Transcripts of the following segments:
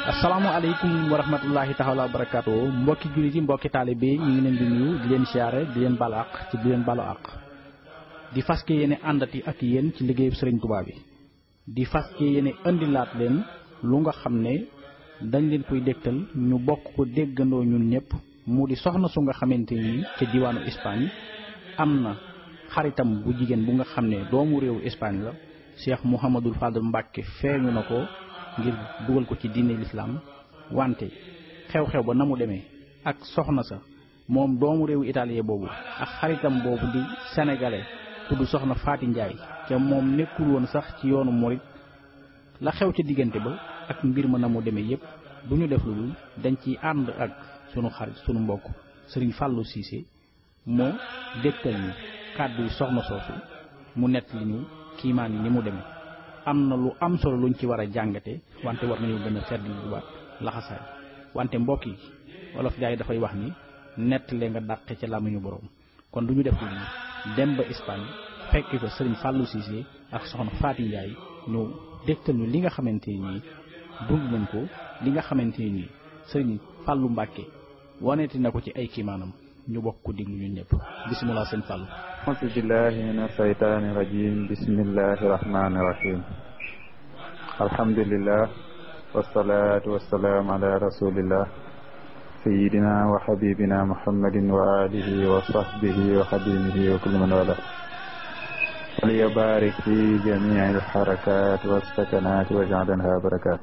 asalaamaaleykum wa rahmatullahi taala wa barakaatu mbokki jullit yi mbokki taalibe yi ñu ngi leen di nuyu di leen siyaare di leen balu àq ci di leen balu àq di fas ke yéene àndati ak yéen ci liggéeyu sëriñ Tuubaa bi di fas ke yéene indilaat leen lu nga xam ne dañ leen koy dégtal ñu bokk ko déggandoo ñun ñëpp mu di soxna su nga xamante ni ca diwaanu Espagne am na xaritam bu jigéen bu nga xam ne doomu réewu Espagne la Cheikh Mouhamadul Fadal Mbàkke feeñu na ko ngir dugal ko ci diine lislaam wante xew-xew ba na mu demee ak soxna sa moom doomu réewu italien boobu ak xaritam boobu di sénégalais tudd soxna Faati Njaay te moom nekkul woon sax ci yoonu murit la xew ca diggante ba ak mbir ma na mu demee yépp du ñu def lu dul dañ ciy ànd ak sunu xarit sunu mbokk sëriñ Fallou Cissé moo dégtal ñu kàddu yi soxna soosu mu nett li ñu kiimaan yi ni mu demee am na lu am solo luñ ci war a jàngate wante war nañu gën a fedd lu waat laxasaay wante mbokk yi wolof jaay dafay wax ni nettalee nga dàqe ca làmmiñu borom kon du ñu def lu dem ba Espagne fekk fa sëriñ Fallou Cissé ak soxna Faati Njaay ñëw dégtal ñu li nga xamante nii dund nañ ko li nga xamante nii sëriñ Fallou Mbàkke waneeti na ko ci ay kiimaanam ñu bokk ko diglu ñun ñëpp bisimilah sëñ Fallou auzu billahi min ashaytaani rajim bismillahi rahmani rahim alhamdulillah wasalaatu wasalaam ala rasulillah sayidina wa habibina muhammadin wa alihi wa sahbihi wa xadimihi wa kulli man wala waliya barik fi jamii alxarakat wasakanat wa jaalanha barakat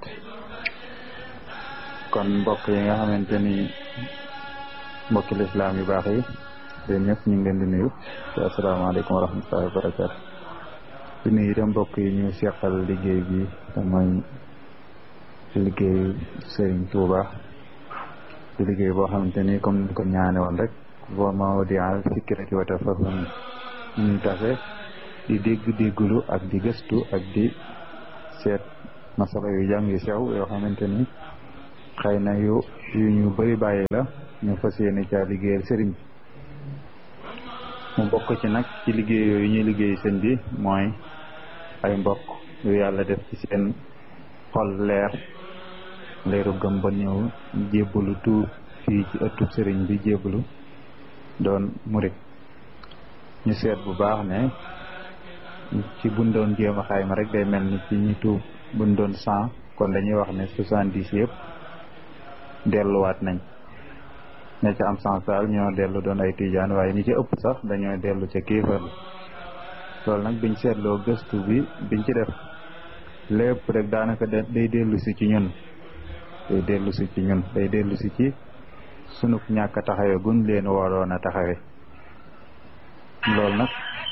kon mbokk yi nga xamante ni mbokki lislaam yu baax yi yéen ñëpp ñu ngi leen di nuyu te asalaamaaleykum wa rahmatullahi wa barakaatu di nuyu itam mbokk yi ñu seqal liggéey bi te mooy liggéey Serigne Touba di liggéey boo xamante ni comme ni ko ñaane woon rek wa mawdi'al fikrati wa tafahum ñu tafe di dégg déggulu ak di gëstu ak di seet masala yu jàng yu sew yoo xamante ni xëy na yu yu ñu bëri bàyyi la ñu fas yéene caa liggéeyal sëriñ bi mu bokk ci nag ci liggéey yooyu ñuy liggéey sëñ bi mooy ay mbokk yu yàlla def ci seen xol leer leeru gëm ba ñëw jébbalu tuub fii ci ëttub sëriñ bi jébbalu doon murit ñu seet bu baax ne ci buñ doon jéem a xayma rek day mel ni ci ñi tuub buñ doon cent kon dañuy wax ne soixante-dix yëpp delluwaat nañ ña ca am sens daal ñoo dellu doon ay tijaan waaye ñi ci ëpp sax dañoo dellu ca kéefar loolu nag biñ seetloo gëstu bi biñ ci def lépp rek daanaka day dellu si ci ñun day dellu si ci ñun day dellu si ci sunuk ñàkk a taxawe guñ leen waroon a taxawe loolu nag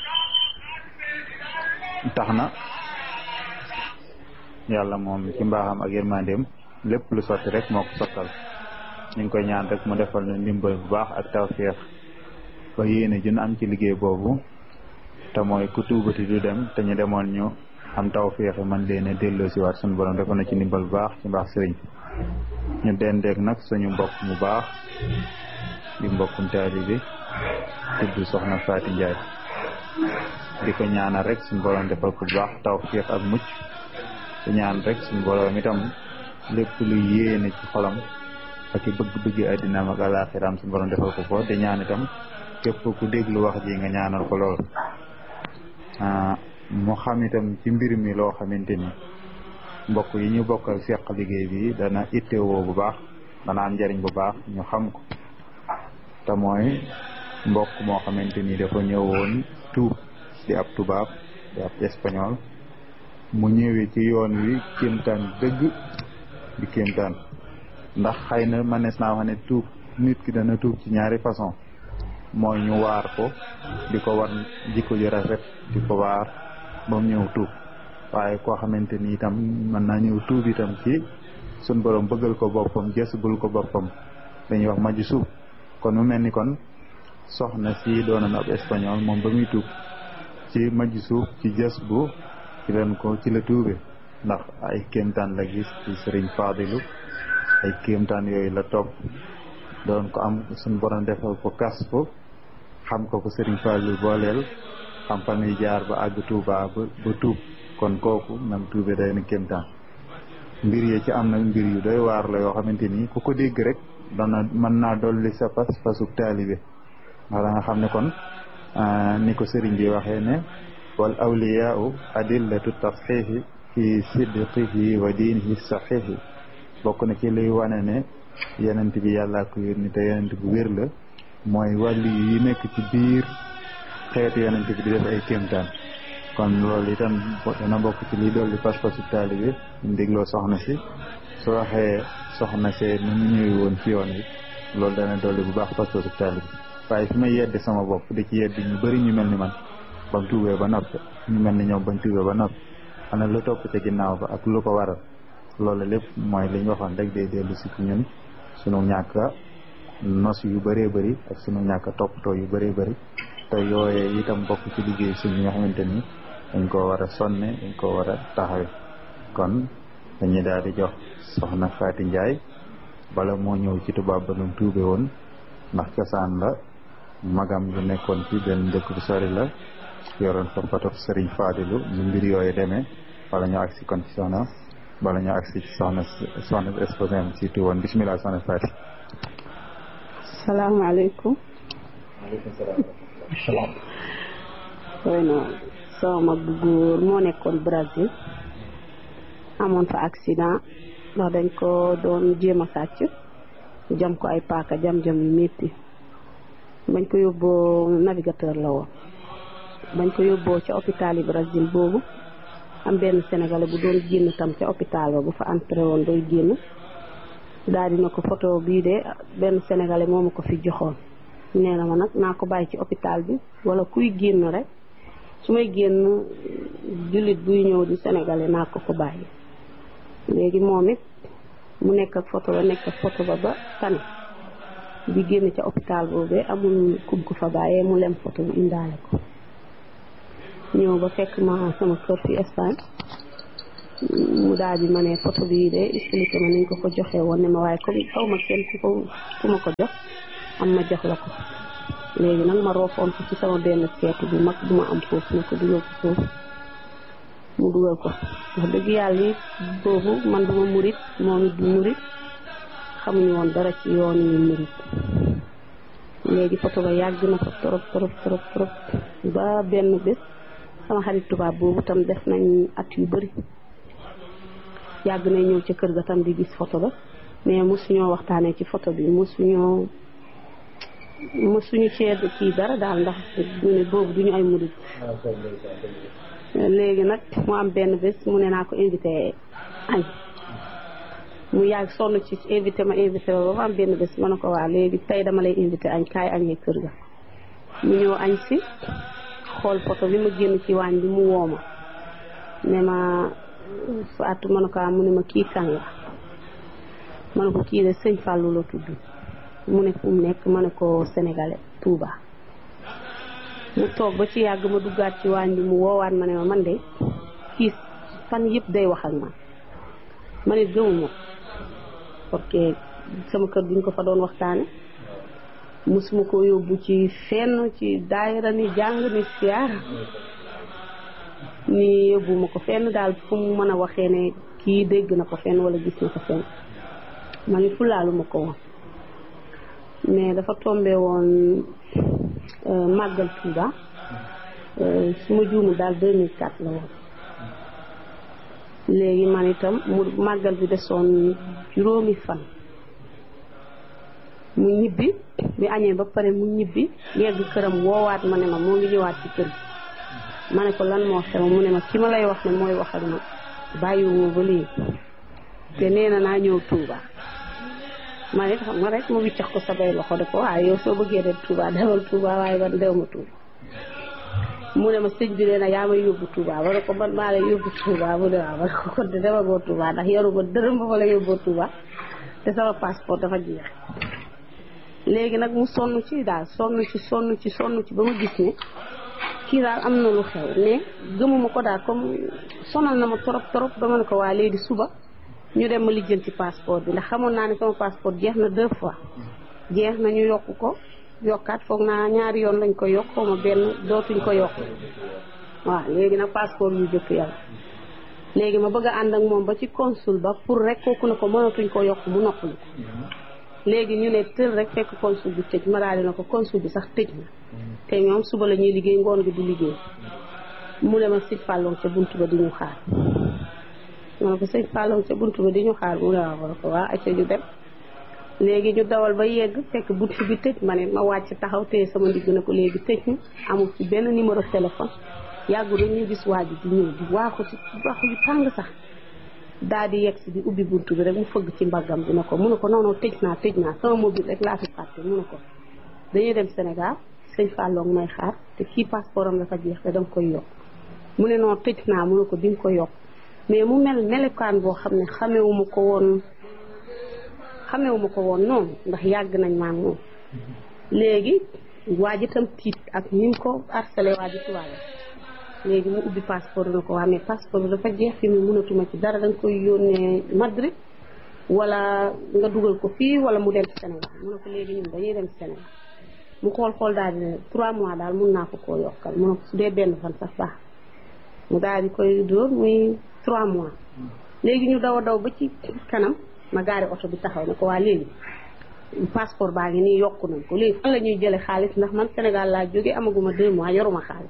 tax na yàlla moom ci mbaaxam ak yërmandeem lépp lu sotti rek moo ko sottal ñu ngi koy ñaan rek mu defal ñu ndimbal bu baax ak tawféex ba yéene jun am ci liggéey boobu te mooy ku tuubati du dem te ñu demoon ñu am tawféex man leen a delloo si waat suñu borom defal na ci ndimbal bu baax ci mbaax sëriñ ñu dendeeg nag suñu mbokk mu baax di mbokkum taalibe tudd soxna Faati Njaay di ko ñaanal rek suñu borom defal ko bu baax tawféex ak mucc te ñaan rek suñu borom itam lépp lu yéene ci xolam ak i bëgg-bëgg àddinaam ak alaaxiraam suñu borom defal ko ko te ñaan itam képp ku déglu wax ji nga ñaanal ko lool mu xam itam ci mbir mi loo xamante ni mbokk yi ñu bokkal seq liggéey bi dana ittewoo bu baax dana am njariñ bu baax ñu xam ko te mooy mbokk moo xamante ni dafa ñëwoon tuub di ab tubaab di ab espagnol mu ñëwee ci yoon wi kéemtaan dëgg di kéemtaan ndax xëy na manees naa wax ne tuub nit ki dana tuub ci ñaari façon mooy ñu waar ko di ko war jikko ju rafet di ko waar ba mu ñëw tuub waaye koo xamante ni itam mën naa ñëw tuub itam ci sun borom bëggal ko boppam jësbul ko boppam dañuy wax maju suub kon mu mel ni kon soxna si doonoon ab espagnol moom ba muy tuub ci maju suub ci jës bu ci leen ko ci la tuube ndax ay kéemtaan la gis ci sëriñ Faadilu ay kéemtaan yooyu la topp doon ko am suñu borom defal ko kas ko xam ko ko sëriñ Faadilu booleel xam fan yi jaar ba àgg Tuuba ba ba tuub kon kooku nam tuube day na kéemtaan mbir yi ci am nag mbir yu doy waar la yoo xamante ni ku ko dégg rek dana mën naa dolli sa pas pasuk taalibe ndax da nga xam ne kon ni ko sëriñ bi waxee ne wal awliyaau adillatu tasxiixi fi sidqihi wa diinihi saxiixi bokk na ci luy wane ne yenent bi yàllaa ko yónni te yenent bu wér la mooy wàllu yi nekk ci biir xeetu yenent bi di def ay kéemtaan kon loolu itam dana bokk ci liy dolli pas-pasu taalibe ñu dégloo soxna si su waxee soxna see ni mu ñëwee woon ci yoon wi loolu dana dolli bu baax pas-pasu taalibe waaye fi may yedde sama bopp di ci yeddi ñu bëri ñu mel ni man ba mu tuubee ba noppi ñu mel ni ñoom bañ tuubee ba noppi ana lu topp ca ginnaaw ba ak lu ko waral loolu lépp mooy li ñu waxoon rek day dellu si ci ñun sunu ñàkk nos yu bëree bëri ak sunu ñàkk toppatoo yu bëree bëri te yooyee itam bokk ci liggéey suñu nga xamante ni dañ koo war a sonne dañ koo war a taxawe kon dañuy daal di jox soxna Faati Njaay bala moo ñëw ci tubaab ba nu tuube woon ndax cosaan la magam lu nekkoon ci benn dëkk bu sori la yoroon fa foto Sëriñ Faadilu ñu mbir yooyu demee wala ñu agsi kon ci soxna bala ñu agsi ci soxna soxna exposé ci tu woon bismillah soxna Faati salaamaaleykum maaleykum salaam xëy na sama mag bu góor moo nekkoon Brésil amoon fa accident ndax dañ ko doon jéem a sàcc jam ko ay paaka jam-jam yu métti bañ ko yóbboo navigateur la woon bañ ko yóbboo ca hôpital yi Brésil boobu am benn sénégalais bu doon génn tam ca hôpital ba bu fa entré woon doy génn daal dina ko photo bii de benn sénégalais moo ma ko fi joxoon nee na ma nag naa ko bàyyi ci hôpital bi wala kuy génn rek su may génn jullit buy ñëw di sénégalais naa ko ko bàyyi léegi moom it mu nekk ak photo ba nekk ak photo ba ba tane bi génn ca hôpital boobee amul kum ko fa bàyyee mu lem photo bi indaale ko ñëw ba fekk ma sama kër fi Espagne mu daal di ma ne photo bii de expliqué ma niñ ko ko joxee woon ne ma waaye comme xaw ma kenn ku ko ku ma ko jox am ma jox la ko léegi nag ma roofoon ko ci sama benn seetu bu mag bu ma am foofu ne ko dugal ko foofu mu dugal ko wax dëgg yàlla it boobu man duma murit moom it du murit xamuñu woon dara ci yoon yi murit léegi photo ba yàgg na ko trop trop trop trop ba benn bés sama xarit tubaab boobu tam def nañ at yu bëri yàgg na ñëw ca kër ga tam di gis photo ba mais mosuñoo waxtaanee ci photo bi mosuñoo mosuñu cee kii dara daal ndax ñu ne boobu duñu ay murid léegi nag mu am benn bés mu ne naa ko invité añ mu yàgg sonn ci invité ma invité ba ba am benn bés ma ne ko waa léegi tey dama lay invité añ kaay añee kër ga mu ñëw añ si xool photo bi ma génn ci waañ bi mu woo ma ne ma Fatou ma ne ko mu ne ma kii kan la ma ne ko kii de sëñ Fallou la tudd mu ne fu mu nekk ma ne ko sénégalais Touba mu toog ba ci yàgg ma duggaat ci waañ bi mu woowaat ma ne ma man de kii fan yëpp day wax ak man ma ne gëmuma parce que sama kër duñ ko fa doon waxtaane musuma ko yóbbu ci fenn ci daayira ni jàng ni siyaar ni yóbbuma ko fenn daal fu mu mën a waxee ne kii dégg na ko fenn wala gis na ko fenn ma ni fulaalu ma ko woon mais dafa tombé woon màggal Touba su ma juumul daal 2004 la woon léegi man itam mu màggal bi desoon juróomi fan mu ñibbi bi añee ba pare mu ñibbi yegg këram woowaat ma ne ma moo ngi ñëwaat ci kër gi ma ne ko lan moo xew mu ne ma ki ma lay wax ne mooy wax ak ma bàyyiwuma ba léegi te nee na naa ñëw Touba ma ne xam nga rek mu wiccax ko sabay loxo de ko waaye yow soo bëggee dem Touba demal Touba waaye man dew ma Touba mu ne ma sëñ bi nee na yaa may yóbbu Touba ma ne ko man maa lay yóbbu Touba mu ne waaw ma ne ko kon de demagoo Touba ndax yoruma dërëm ba ma la yóbboo Touba te sama passeport dafa jeex léegi nag mu sonn ci daal sonn ci sonn ci sonn ci ba ma gis ne kii daal am na lu xew mais gëmuma ko daal comme sonal na ma trop trop ba ma ne ko waa léegi suba ñu dem ma lijjanti passeport bi ndax xamoon naa ne sama passeport jeex na deux fois jeex na ñu yokk ko yokkaat foog naa ñaari yoon lañ ko yokk xaw ma benn dootuñ ko yokk waaw léegi nag passeport yu jëkk yàlla léegi ma bëgg a ànd ak moom ba ci consul ba pour rek kooku ne ko mënatuñ ko yokk mu noppalu ko léegi ñu ne tël rek fekk consul bi tëj ma daal di na ko consul bi sax tëj na te ñoom suba la ñuy liggéey ngoon gi di liggéey mu ne ma sëñ Fallou ca buntu ba di ñu xaar ma ne ko sëñ Fallou ca buntu ba di ñu xaar mu ne waaw ma ne ko waa acca ñu dem léegi ñu dawal ba yegg fekk buntu bi tëj ma ne ma wàcc taxaw te sama ndigg na ko léegi tëj na amul ci benn numéro téléphone yàggu rek ñu gis waa ji di ñëw di waaxu ci waaxu yu tàng sax daal di yegg si di ubbi buntu bi rek mu fëgg ci mbaggam bi ne ko mu ne ko non non tëj naa tëj naa sama mobile rek laa fi fàtte mu ne ko dañuy dem Sénégal sëñ Fallou may xaar te kii passeport am dafa jeex te danga koy yokk mu ne non tëj naa mu ne ko di nga ko yokk mais mu mel melokaan boo xam ne xamewuma ko woon xamewuma ko woon noonu ndax yàgg nañ maa moom léegi waa ji tam tiit ak ni mu ko harcelé waa ji tubaale léegi mu ubbi passeport na ko waa mais passeport bi dafa jeex fi mu mënatuma ci dara da nga koy yónnee Madrid wala nga dugal ko fii wala mu dem Sénégal mu ne ko léegi ñun dañuy dem Sénégal mu xool xool daal di ne trois mois daal mun naa ko koo yokkal mu ne ko su dee benn fan sax baax mu daal di koy dóor muy trois mois léegi ñu daw a daw ba ci kanam ma gaari oto bi taxaw ne ko waa léegi passeport baa ngi nii yokku nañ ko léegi fan la ñuy jële xaalis ndax man Sénégal laa jóge amaguma deux mois yoruma xaalis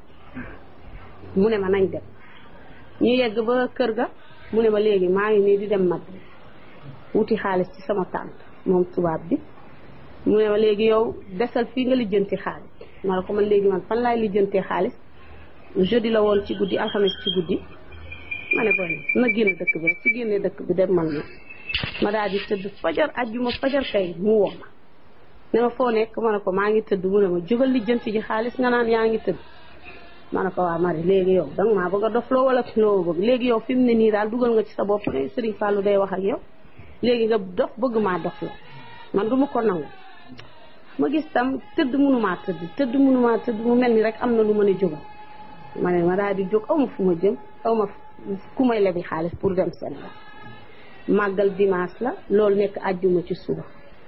mu ne ma nañ dem ñu yegg ba kër ga mu ne ma léegi maa ngi nii di dem Madrid wuti xaalis ci sama tànt moom tubaab bi mu ne ma léegi yow desal fii nga lijjanti xaalis ma ne ko man léegi man fan laay lijjantee xaalis jeudi la woon ci guddi alxames ci guddi ma ne ko na génn dëkk bi rek ci génne dëkk bi dem man na ma daal di tëdd fajar ajjuma fajar kay mu woo ma ne ma foo nekk ma ne ko maa ngi tëdd mu ne ma jógal lijjanti ji xaalis nga naan yaa ngi tëdd ma ne ko waa Marie léegi yow danga maa bëgg a dof loo wala loo bëgg léegi yow fi mu ne nii daal dugal nga ci sa bopp ne Serigne Fallou day wax ak yow léegi nga dof bëgg maa dof la man du ma ko nangu ma gis tam tëdd mënumaa tëdd tëdd mënumaa tëdd mu mel ni rek am na lu mën a jógal ma ne ma daal di jóg aw ma fu ma jëm aw ma ku may lebi xaalis pour dem Sénégal màggal dimanche la loolu nekk àjjuma ci suba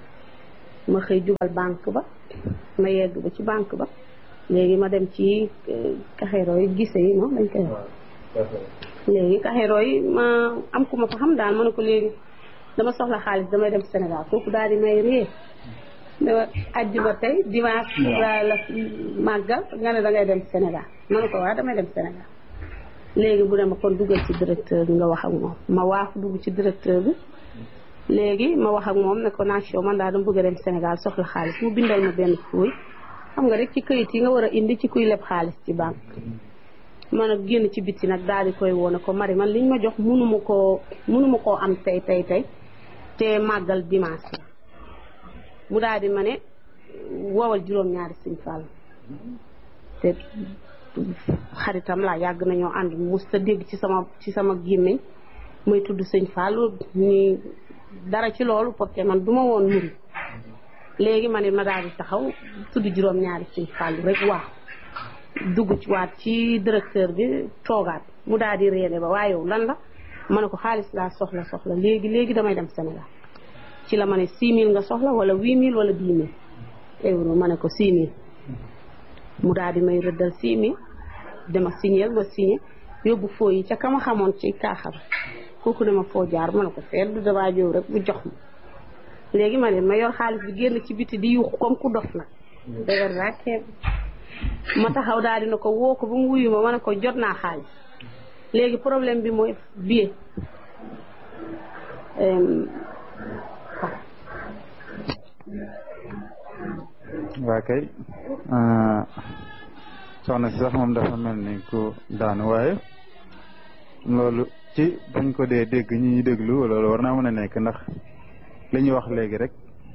ma xëy jubal banque ba ma yegg ba ci banque ba léegi ma dem ci kaxeeroo yi gise yi moom dañ koy wax léegi kaxeeroo yi ma am ku ma fa xam daal ma ne ko léegi dama soxla xaalis damay dem Sénégal kooku daal di may réer dama àjjuma tey dimanche la la màggal nga ne dangay dem Sénégal ma ne ko waa damay dem Sénégal léegi bu ne ma kon duggal ci directeur bi nga wax ak moom ma waafu dugg ci directeur bi léegi ma wax ak moom ne ko nation man daal dama bëgg a dem Sénégal soxla xaalis mu bindal ma benn fuuy xam nga rek ci këyit yi nga war a indi ci kuy leb xaalis ci banque man nag génn ci bitti nag daal di koy woo ne ko mari man liñ ma jox mënuma koo mënuma koo am tey tey tey te màggal dimanche la mu daal di ma ne woowal juróom-ñaari sëñ Fall te xaritam laa yàgg nañoo ànd mos ta dégg ci sama ci sama gémmiñ muy tudd sëñ Fall ni dara ci loolu parce que man du ma woon muri léegi ma ne ma daal di taxaw tudd juróom-ñaari sëñ Fall rek waaw dugg ci waat ci directeur bi toogaat mu daal di réene ba waaye yow lan la ma ne ko xaalis laa soxla soxla léegi léegi damay dem Sénégal ci la ma ne 6000 nga soxla wala 8000 wala 10000 euro ma ne ko 6000 mu daal di may rëddal 6000 dama signé ma signé yóbbu foo yi ca ka ma xamoon ci kaaxam kooku ne ma foo jaar ma ne ko seet du damaa jóg rek bu jox ma léegi ma ne ma yor xaalis bi génn ci biti di yuuxu comme ku dof nag dëgër rakkee ma taxaw daal dina ko woo ko ba mu wuyu ma ma ne ko jot naa xaalis léegi problème bi mooy billet waa kay soxna si sax moom dafa mel ni ku daanu waaye loolu ci bañ ko dee dégg ñi ñuy déglu loolu war naa mën a nekk ndax li ñu wax léegi rek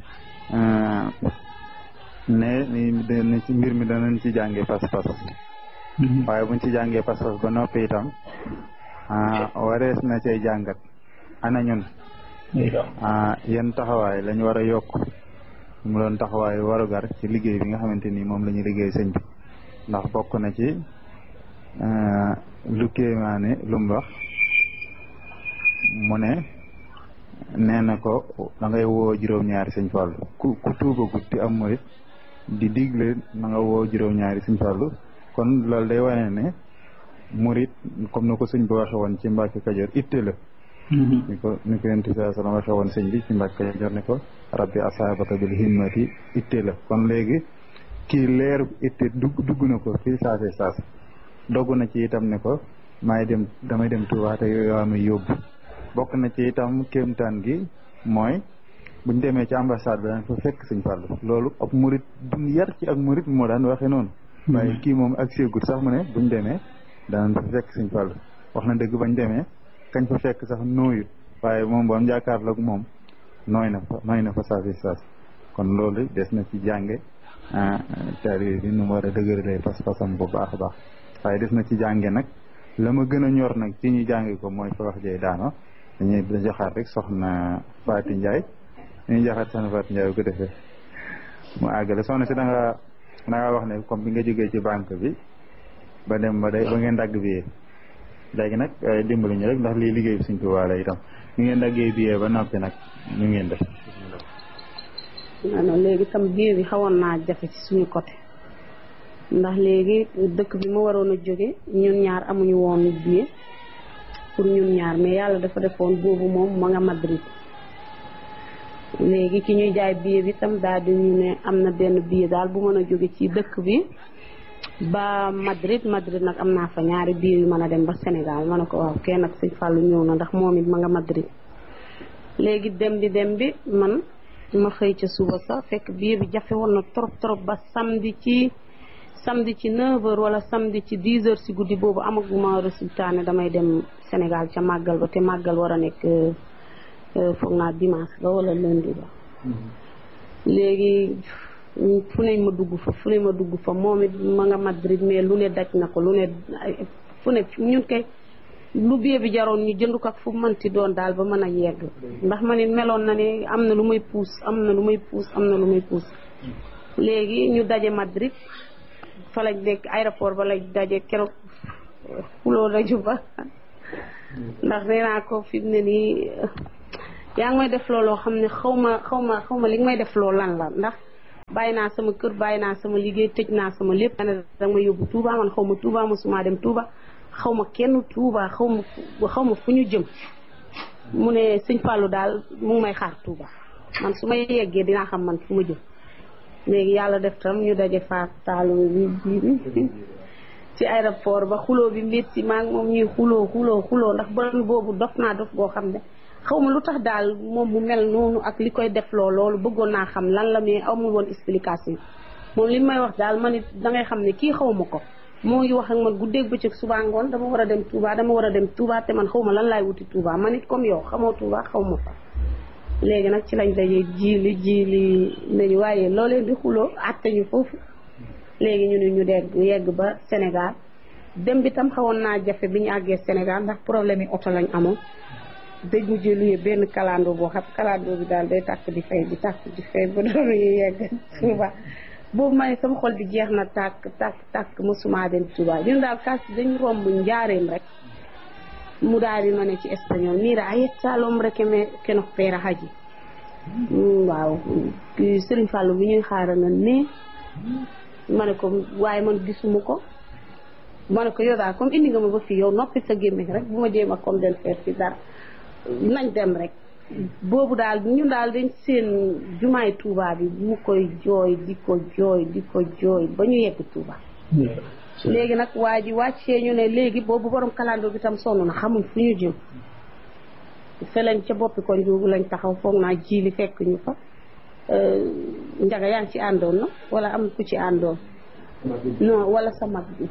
ne ni ci mbir mi danañ ci jàngee pas-pas waaye buñ ci jàngee pas-pas ba noppi itam warees na cay jàngat ana ñun yan taxawaay lañ war a yokk mu doon taxawaay warugar ci liggéey bi nga xamante ni moom la ñuy liggéey sëñ bi ndax bokk na ci lu kéemaane lu mu wax mu ne nee na ko da ngay woo juróom-ñaari sëñ Fallu ku ku tuubagut di am murit di digle na nga woo juróom-ñaari sëñ Fallu kon loolu day wane ne murit comme na ko sëñ bi waxe woon ci Mbàkke Kajoor itte la ni ko ni ko yonent saa sallam waxe woon sëñ bi ci Mbàkke Kajoor ne ko rabbi asaabaka bil himmati itte la kon léegi kii leer itte dugg dugg na ko fii saase saase dogg na ci itam ne ko maay dem damay dem Tuubaa te yoo may yóbbu bokk na ci itam kéemtaan gi mooy buñ demee ci ambassade bi daan fa fekk sëñ Fallou loolu ab murit buñ yar ci ak murit moo daan waxee noonu waaye kii moom ak séegut sax mu ne buñ demee daan fa fekk sëñ Fallou wax na dëgg bañ demee kañ fa fekk sax nooyut waaye moom boom jàkkaarloog moom nooy na fa nooy na fa saasi saas kon loolu des na ci jànge taalibe bi nu mu war a dëgëralee pas-pasam bu baax a baax waaye des na ci jànge nag la ma gën a ñor nag ci ñu jànge ko mooy fa wax jey daano dañuy da joxaat rek soxna Faati Njaay dañuy joxaat soxna Faati Njaay bu ko defee mu àggale soxna si da nga da nga wax ne comme bi nga jógee ci banque bi ba dem ba day ba ngeen dagg biyee léegi nag dimbali ñu rek ndax lii liggéey bi suñ ko waale itam ñu ngeen daggee biyee ba noppi nag ñu ngeen def non léegi tam biir bi xawoon naa jafe ci suñu côté ndax léegi dëkk bi ma waroon a jóge ñun ñaar amuñu woon billet pour ñun ñaar mais yàlla dafa defoon boobu moom ma nga Madrid léegi ki ñuy jaay billet bi tam daal di ñu ne am na benn billet daal bu mën a jóge ci dëkk bi ba Madrid Madrid nag am naa fa ñaari billet yu mën a dem ba Sénégal ma ne ko waaw kenn ak sëñ Fallou ñëw na ndax moom it ma nga Madrid léegi dem bi dem bi man ma xëy ca suba sax fekk billet bi jafe woon na trop trop ba samedi ci samedi ci 9h wala samedi ci 10h si guddi boobu amaguma résultat ne damay dem Sénégal ca màggal ba te màggal war a nekk foog naa dimanche ba wala lundi ba. léegi fu ne ma dugg fa fu ne ma dugg fa moom it ma nga Madrid mais lu ne daj na ko lu ne fu ne ñun kay lu billet bi jaroon ñu jënd ko ak fu mënti doon daal ba mën a yegg ndax ma ne meloon na ne am na lu may puus am na lu may puus am na lu may puus léegi ñu daje Madrid. fa lañ nekk aéroport ba lañ daje keroog xuloo nañu ba ndax nee naa ko fi mu ne nii yaa ngi may def looloo xam ne xaw ma xaw ma xaw ma li nga may def loolu lan la ndax bàyyi naa sama kër bàyyi naa sama liggéey tëj naa sama lépp ne danga ma yóbbu Touba man xaw ma Touba mosuma dem Touba xaw ma kenn Touba xaw ma xaw ma fu ñu jëm mu ne sëñ Fallou daal mu ngi may xaar Touba man su ma yeggee dinaa xam man fu ma jëm léegi yàlla def tam ñu daje faak taalu bi bi ci aéroport ba xuloo bi métti maa ngi moom ñuy xuloo xuloo xuloo ndax borom boobu dof naa dof boo xam ne xaw ma lu tax daal moom mu mel noonu ak li koy def loo loolu bëggoon naa xam lan la mais amul woon explication moom li may wax daal man it dangay xam ne kii xaw ma ko moo ngi wax ak man guddeeg bëccëg suba ngoon dama war a dem Touba dama war a dem Touba te man xaw ma lan laay wuti Touba man it comme yow xamoo Touba xaw ma fa léegi nag ci lañ dajee jiili jiili nañu waaye loo leen di xuloo àtte ñu foofu léegi ñu ne ñu degg yegg ba Sénégal dem bi tam xawoon naa jafe bi ñu àggee Sénégal ndax problème yi oto lañ amoon dañ mujjee luye benn kalandoo boo xam kalandoo bi daal day tàkk di fay di tàkk di fay ba doon yegg Touba boobu ma ne sama xol bi jeex na tàkk tàkk tàkk mosuma dem Touba ñun daal kas dañ romb njaareem rek mu daal di ma ne ci espagnol mira ahí está el hombre que me que nos espera allí waaw Serigne Fallou bi ñuy xaaral na ne ma ne ko waaye man gisuma ko ma ne ko yow daal comme indi nga ma ba fii yow noppi sa gémmiñ rek bu ma jéem a comme del feer fi dara nañ dem rek boobu daal ñun daal dañ seen jumaay Touba bi mu koy jooy di ko jooy di ko jooy ba ñu yegg Touba léegi nag waa ji wàccee ñu ne léegi boobu borom kalandoo bi tam sonn na xamuñ fu ñu jëm fe lañ ca boppi ko njuugu lañ taxaw foog naa jiili fekk ñu fa njaga yaa ngi ci àndoon na wala am ku ci àndoon non wala sa mag bi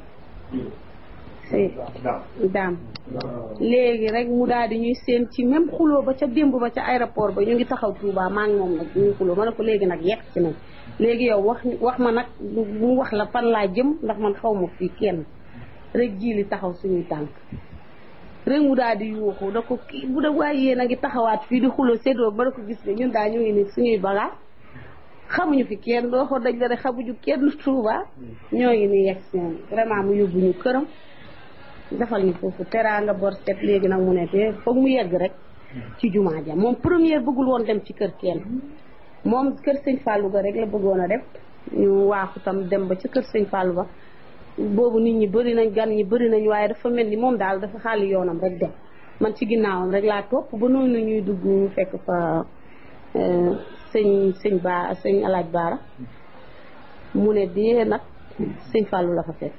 daam léegi rek mu daal di ñuy seen ci même xuloo ba ca démb ba ca aéroport ba ñu ngi taxaw Touba maa ngi moom nag ñuy xuloo ma ne ko léegi nag yegg ci nañ léegi yow wax wax ma nag mu wax la fan laa jëm ndax man xaw ma fii kenn rek jiili taxaw suñuy tànk rek mu daal di yuuxu da ko kii bu da waaye yéen a ngi taxawaat fii di xuloo séddoo ba da ko gis ne ñun daal ñu ngi ni suñuy bagaas xamuñu fi kenn doo ko dañ la rek xamuñu kenn Touba ñoo ngi ni yegg seen vraiment mu yóbbu ñu këram defal ñu foofu teraanga bor set léegi nag mu ne te foog mu yegg rek ci jumaa ja moom première bëggul woon dem ci kër kenn moom kër sëñ Fallou ga rek la bëggoon a def ñu waaxu tam dem ba ca kër sëñ Fallou ba boobu nit ñi bëri nañ gan ñi bëri nañ waaye dafa mel ni moom daal dafa xaali yoonam rek dem man ci ginnaawam rek laa topp ba noonu ñuy dugg fekk fa sëñ sëñ ba sëñ alaaj baara mu ne dee nag sëñ Fallou la fa fekk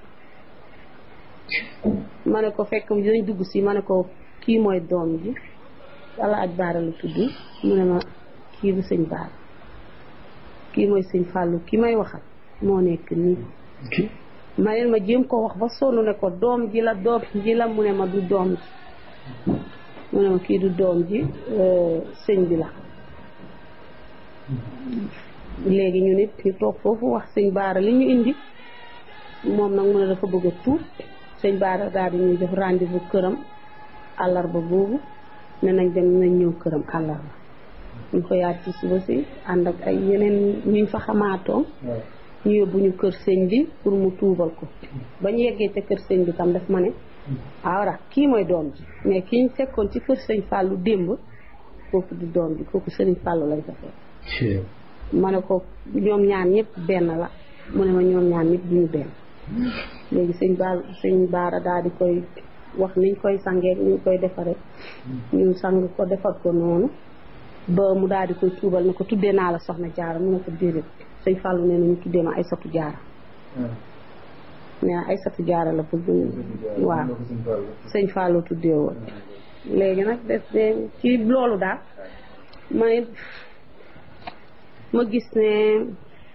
ma ne ko fekk dañ dugg si ma ne ko kii mooy doom ji alaaj baara la tudd mu ne ma kii bu sëñ baara kii mooy sëñ Fallou ki may waxal moo nekk nii ma leen ma jéem ko wax ba sonn ne ko doom ji la doom ji la mu ne ma du doom ji mu ne ma kii du doom ji sëñ bi la léegi ñu nit ñu toog foofu wax sëñ baara li ñu indi moom nag mu ne dafa bëgg a tuub sëñ baara daal di ñuy def rendez-vous këram àllarba boobu ne nañ dem nañ ñëw këram àllarba ñu ko yaat ci suba si ànd ak ay yeneen ñuñ fa xamaatoon ñu yóbbu ñu kër sëñ bi pour mu tuubal ko bañ yeggee ca kër sëñ bi tam daf ma ne awra kii mooy doom ji mais kii ñu fekkoon ci kër sëñ Fallou démb kooku du doom ji kooku sëriñ Fallou lañ ko fekk ma ne ko ñoom ñaan ñëpp benn la mu ne ma ñoom ñaan ñëpp duñu benn léegi sëñ baar sëñ baara daal di koy wax niñ koy sangee niñ koy defaree ñu sang ko defar ko noonu ba mu daal di koy tuubal ne ko tuddee naa la soxna jaara mu ne ko déedéet sëñ Fallou nee na ñu tuddee ma ay satu jaara nee na ay satu jaara la bëgg waaw sëñ Fallou tuddee woon léegi nag des de ci loolu daal ma ma gis ne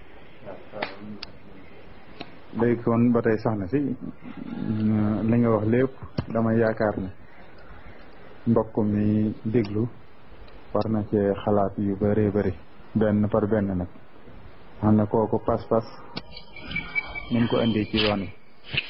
léegi kon ba tey soxna si li nga wax lépp dama yaakaar ne mbokk mi déglu war na cee xalaat yu bëree bëri benn par benn nag xam ne kooku pas-pas ni ko indee ci yoon wi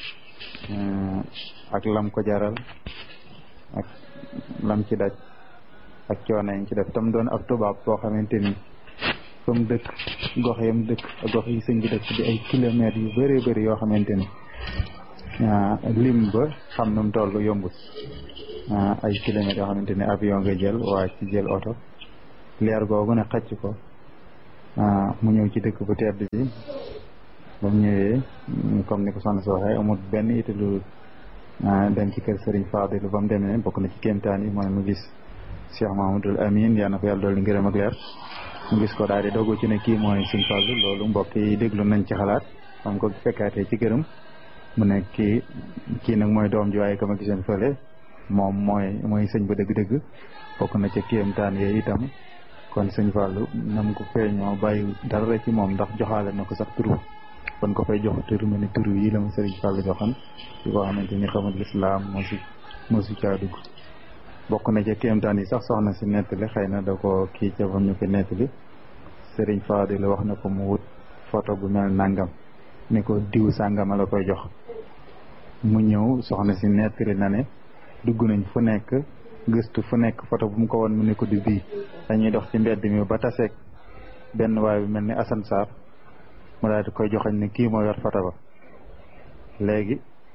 ak lam ko jaral ak lam ci daj ak coono yi ci def tam doon ab tubaab boo xamante ni fa mu dëkk gox yam dëkk ak gox yi sëñ bi dëkk di ay kilomètres yu bëree bëri yoo xamante ni lim ba xam nu mu toll yombut ay kilomètres yoo xamante ni avion nga jël waa ci jël oto leer googu ne xacc ko mu ñëw ci dëkk bu tedd bi ba mu ñëwee comme ni ko soxna si waxee amul benn ité lu dem ci kër Serigne Fadilu ba mu demee bokk na ci kéemtaan yi mooy mu gis Cheikh Mahamadul Amin yal na ko yàlla dolli ngërëm ak leer mu gis ko daal di dogu ci ne kii mooy Serigne Fallu loolu mbokk yi déglu nañ ci xalaat xam ko fekkaatee ci këram mu ne kii kii nag mooy doom ji waaye ka ma giseen fële moom mooy mooy sëñ ba dëgg-dëgg bokk na ca kéemtaan yooyu itam kon sëñ Fallou nam ko feeñoo bàyyi dara ci moom ndax joxaale na ko sax turu kon ko fay jox turu ma ne turu yi la ma sëriñ Fallou joxan ci koo xamante ni xamul lislaam moo si moo si caa dugg bokk na ca kéemtaan yi sax soxna si nettali xëy na da ko kii ca bam ñu ko nettali sëriñ Fallou la wax na ko mu wut photo bu mel nangam ne ko diw sàngama la koy jox mu ñëw soxna si nettali na ne dugg nañ fu nekk gëstu fu nekk photo bu mu ko woon mu ne ko di bii dañuy dox ci mbedd mi ba taseeg benn waay bi mel ni Assane Sarr mu daal di koy joxañ ne kii moo yor photo ba léegi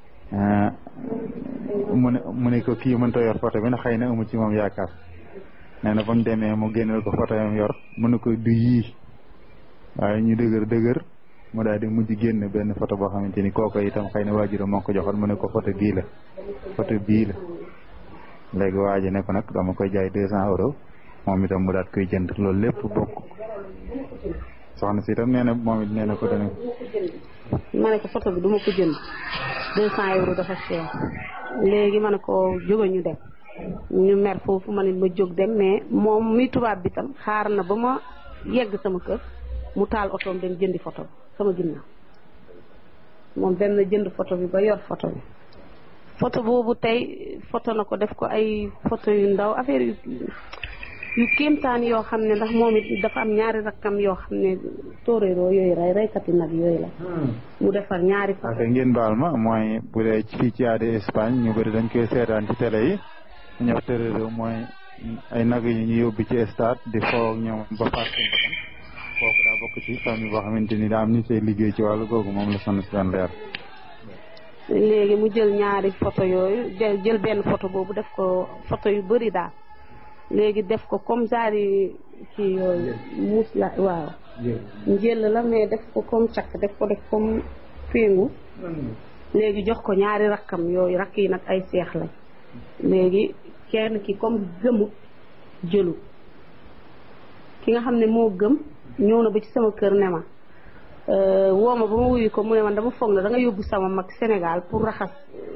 mu ne mu ne ko kii mënta yor photo bi na xëy na amu ci moom yaakaar nee na ba mu demee mu génneel ko photo yam yor mu ne ko du yii waaye ñu dëgër dëgër mu daal di mujj génn benn photo boo xamante ni kooku itam xëy na waajuram moo ko joxoon mu ne ko photo bii la photo bii la léegi waa ji ne ko nag dama koy jaay deux cent euros moom itam mu daat koy jënd loolu lépp bokk soxna si itam nee na moom it nee na ko dana ma ne ko photo bi du ma ko jënd deux cent euros dafa cher léegi ma ne ko jóge ñu dem ñu mer foofu ma ne ma jóg dem mais moom mi tubaab bi tam xaar na ba ma yegg sama kër mu taal otoom dem jëndi photo bi sama ginnaaw moom dem na jënd photo bi ba yor photo bi photo boobu tey photo na ko def ko ay photo yu ndaw affaire yu yu kéemtaan yoo xam ne ndax moom it dafa am ñaari rakkam yoo xam ne tóoréeroo yooyu rey reykati nag yooyu la mu defar ñaari photo parce que ngeen baal ma mooy bu dee fii ci aada Espagne ñu bëri dañ koy seetaan ci télé yi ñëw tóoréeroo mooy ay nag yi ñu yóbbu ci stade di foo ak ñoom ba faat seen bakkan kooku daa bokk ci famille boo xamante ni daa am ni say liggéey ci wàllu googu moom la sonn si daan leer léegi mu jël ñaari photo yooyu jël jël benn photo boobu def ko photo yu bëri daal léegi def ko comme genre ci yooyu muus la waaw njël la mais def ko comme cakk def ko def comme péngu léegi jox ko ñaari rakkam yooyu rakk yi nag ay seex lañ léegi kenn ki comme gëmut jëlu ki nga xam ne moo gëm ñëw na ba ci sama kër ne ma woo ma ba ma wuyu ko mu ne man dama foog na da nga yóbbu sama mag Sénégal pour raxas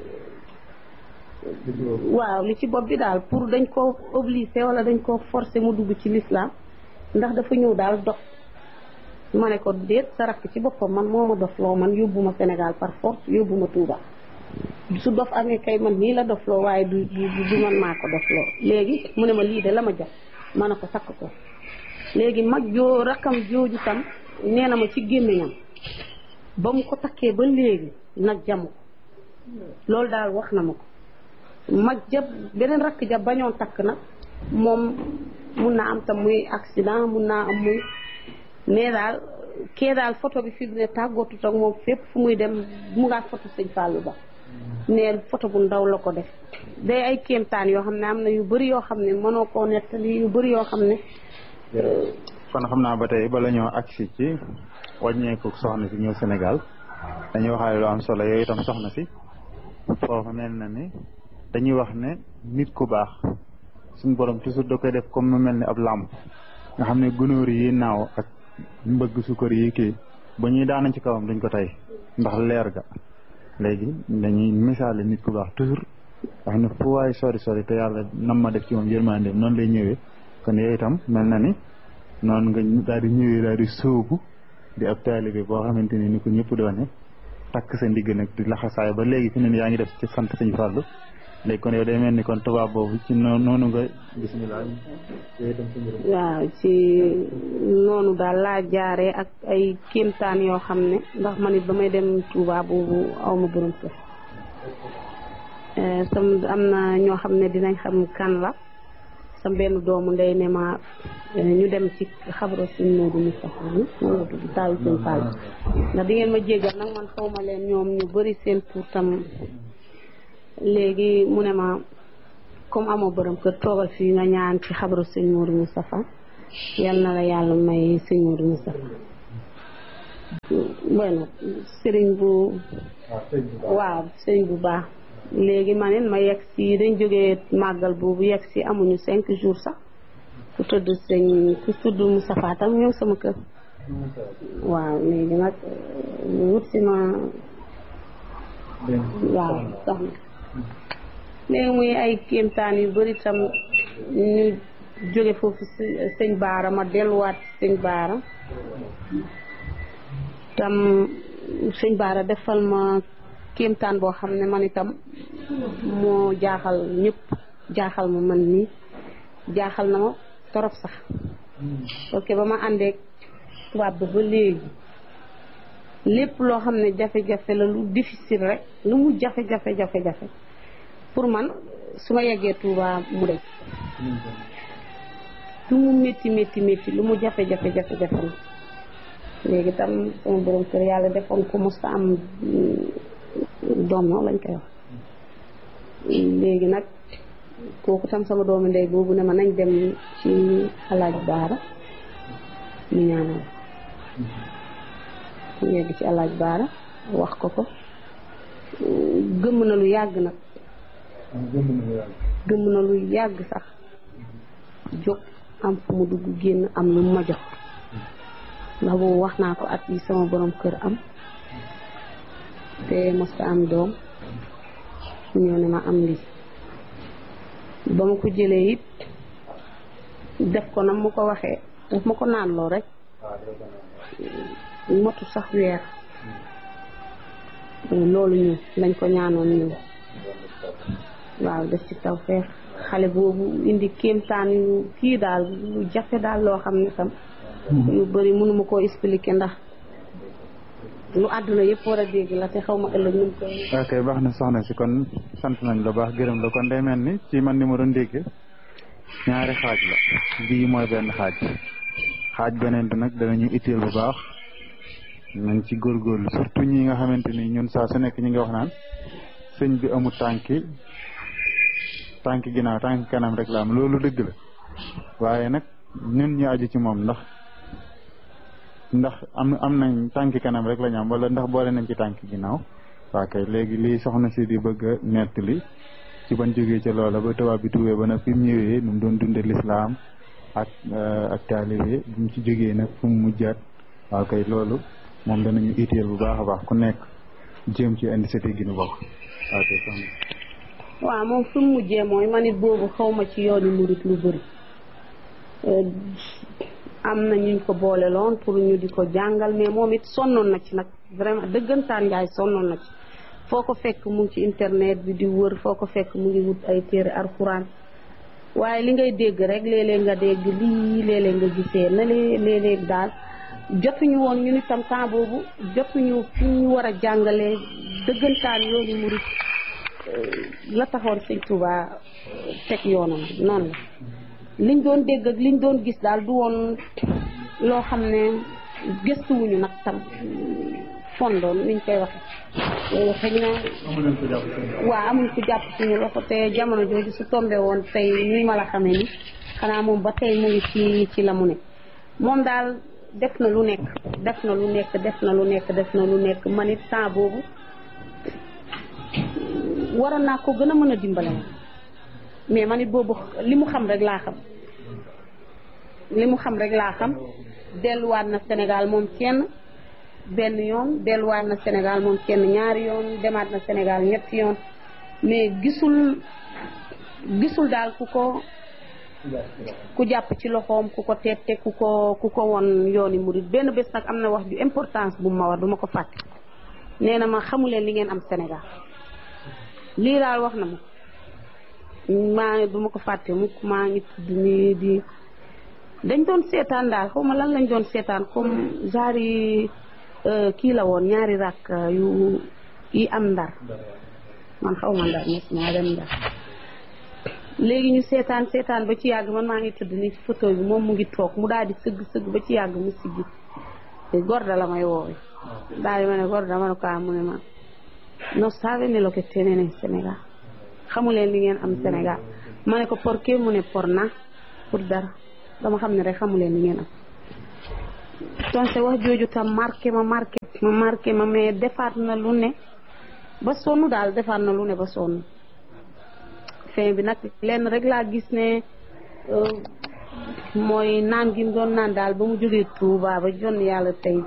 waaw li ci bopp bi daal pour dañ ko obligé wala dañ ko forcé mu dugg ci l'islam ndax dafa ñëw daal dox ma ne ko déet sa rakk ci boppam man moo ma dof loo man yóbbu ma Sénégal par force yóbbu ma Touba su dof amee kay man nii la dof loo waaye du du du man maa ko dof loo léegi mu ne ma lii de la ma jox ma ne ko sakk ko léegi mag joo rakkam jooju tam nee na ma ci gémmiñam ba mu ko takkee ba léegi nag jamu ko loolu daal wax na ma ko mag ja beneen rakk ja bañoon takk nag moom mun naa am tam muy accident mun naa am muy mais daal kee daal photo bi fi mu ne tàggootut ak moom fépp fu muy dem mu ngaa photo sëñ Fallou Ba neel photo bu ndaw la ko def day ay kéemtaan yoo xam ne am na yu bëri yoo xam ne mënoo koo nettali yu bëri yoo xam ne kon xam naa ba tey bala ñoo agsi ci wàññeeku soxna si ñëw Sénégal dañuy waxaale lu am solo yooyu itam soxna si foofu mel na ni dañuy wax ne nit ku baax suñu borom toujours da koy def comme mu mel ni ab làmp nga xam ne gunóor yi naaw ak mbëgg sukkar yi kii ba ñuy daanañ ci kawam duñ ko tey ndax leer ga léegi dañuy misaale nit ku baax toujours nga xam ne fu waay sori sori te yàlla nam ma def ci moom yërmande noonu lay ñëwee kon yooyu itam mel na ni noonu nga daal di ñëwee daal di sóobu di ab taalibe boo xamante ni ni ko ñëpp doone takk sa ndigg nag di laxasaay ba léegi fi ne yaa ngi def ci sant sëñ Fallou léegi kon yow day mel ni kon tubaab boobu ci noonu nga bisimilah. waaw ci noonu daal laa jaaree ak ay kéemtaan yoo xam ne ndax man it ba may dem Touba boobu aw ma borom kër sam am na ñoo xam ne dinañ xam kan la sam benn doomu ndey ne ma ñu dem ci xabro suñ Modou Moustapha bi moom la tudd taayu seen Fall ndax di ngeen ma jéggal nag man xaw ma leen ñoom ñu bëri seen pour tam léegi mu ne ma comme amoo borom kër toogal fii nga ñaan ci xabru sëñ Modou Moustapha yal na la yàlla may sëñ Modou Moustapha bueno sëriñ bu waaw sëriñ bu baax léegi ma ne ma yegg si dañ jógee màggal boobu yegg si amuñu cinq jours sax ku tudd sëñ ku tudd Moustapha tam ñëw sama kër waaw léegi nag wut si ma waaw soxna léegi muy ay kéemtaan yu bëri tam ñu jóge foofu sëñ baara ma delluwaat sëñ baara tam sëñ baara defal ma kéemtaan boo xam ne man itam moo jaaxal ñëpp jaaxal ma man nii jaaxal na ma torop sax parce que ba ma àndeek tubaab ba ba léegi lépp loo xam ne jafe-jafe la lu difficile rek lu mu jafe-jafe jafe-jafe pour man su ma yeggee Touba mu def lu mu métti métti métti lu mu jafe-jafe jafe-jafe la léegi tam sama borom kër yàlla defoon ko mos am doom no lañ koy wax léegi nag kooku tam sama doomi ndey boobu ne ma nañ dem ci alaaj baara ñu ñaanal ñu yegg ci alaaj baara wax ko ko gëmm na lu yàgg nag gëmm na lu yàgg sax jóg am fu mu dugg génn am lu ma jox ndax boobu wax naa ko at yi sama borom kër am te mosta am doom ñëw ne ma am lii ba ma ko jëlee it def ko nam ma ko waxee daf ma ko naan loo rek motu sax weer loolu ñu lañ ko ñaanoon ñu waaw def ci taw feex xale boobu indi kéemtaan yu kii daal lu jafe daal loo xam ne tam yu bëri mënuma koo expliquer ndax lu àdduna yëpp war a dégg la te xaw ma ëllëg nu mu koy ok baax na soxna si kon sant nañ la baax gërëm la kon day mel ni ci man ni ma doon dégg ñaari xaaj la bii mooy benn xaaj xaaj beneen bi nag danañu itteel bu baax nañ ci góorgóorlu surtout ñi nga xamante ni ñun saa su nekk ñi ngi wax naan sëñ bi amul tànki tànki ginnaaw tànki kanam rek la am loolu dëgg la waaye nag ñun ñu aju ci moom ndax ndax am am nañ tànki kanam rek la ñu am wala ndax boole nañ ci tànki ginnaaw waa kay léegi lii soxna si di bëgg a nettali ci ban jógee ca loola ba tubaab bi tuubee ba nag fi mu ñëwee nu mu doon dunde lislaam ak ak taalibe bi mu ci jógee nag fu mu mujjaat waaw kay loolu moom danañu itteel bu baax a baax ku nekk jéem ci indi sete gi nu bokk waaw kay soxna waaw moom fi mu mujjee mooy man it boobu xaw ma ci yoonu murit lu bëri am na ñuñ ko boole loon pour ñu di ko jàngal mais moom it sonnoon na ci nag vraiment dëggantaan njaay sonnoon na ci foo ko fekk mu ngi ci internet bi di wër foo ko fekk mu ngi wut ay téere alxuraan waaye li ngay dégg rek léeg-léeg nga dégg lii léeg-léeg nga gisee na léeg-léeg daal jotuñu woon ñu ni tam temps boobu jotuñu fi ñu war a jàngalee dëggantaan yoonu murit la taxoon sëñ Touba teg yoonam noonu la liñ doon dégg ak liñ doon gis daal du woon loo xam ne gëstuwuñu nag tam fondoon niñ koy waxe xëy na waaw amuñ ko jàpp suñu loxo te jamono jooju su tombé woon tey ni ma la xamee ni xanaa moom ba tey mu ngi ci ci la mu ne moom daal def na lu nekk def na lu nekk def na lu nekk def na lu nekk man it temps boobu waroon naa ko gën a mën a dimbale ma mais man it boobu li mu xam rek laa xam li mu xam rek laa xam delluwaat na Sénégal moom kenn benn yoon delluwaat na Sénégal moom kenn ñaari yoon demaat na Sénégal ñetti yoon mais gisul gisul daal ku ko ku jàpp ci loxoom ku ko teete ku ko ku ko won yooni murit benn bés nag am na wax ju importance bu ma wax duma ko fàtte nee na ma xamuleen li ngeen am Sénégal lii daal wax na ma maa ngi du ma ko fàtte mukk maa ngi tudd nii di dañ doon seetaan daal xaw ma lan lañ doon seetaan comme genre yi kii la woon ñaari rakk yu yi am ndar man xaw ma ndar mos maa dem ndar léegi ñu seetaan seetaan ba ci yàgg man maa ngi tëdd ni ci photo bi moom mu ngi toog mu daal di sëgg sëgg ba ci yàgg mu siggi gorda la may woowe daal di ma ne gorda ma ne ko mu ne ma non savete lo che tiene in Sénégal xamu leen li ngeen am Sénégal ma ne ko por qué mu ne por na pour dara dama xam ne rek xamu leen li ngeen am donc wax jooju tam marqué ma marqué ma marqué ma mais defaat na lu ne ba sonn daal defaat na lu ne ba sonn fin bi nag lenn rek laa gis ne mooy naan gi mu doon naan daal ba mu jógee Touba ba jon yàlla tey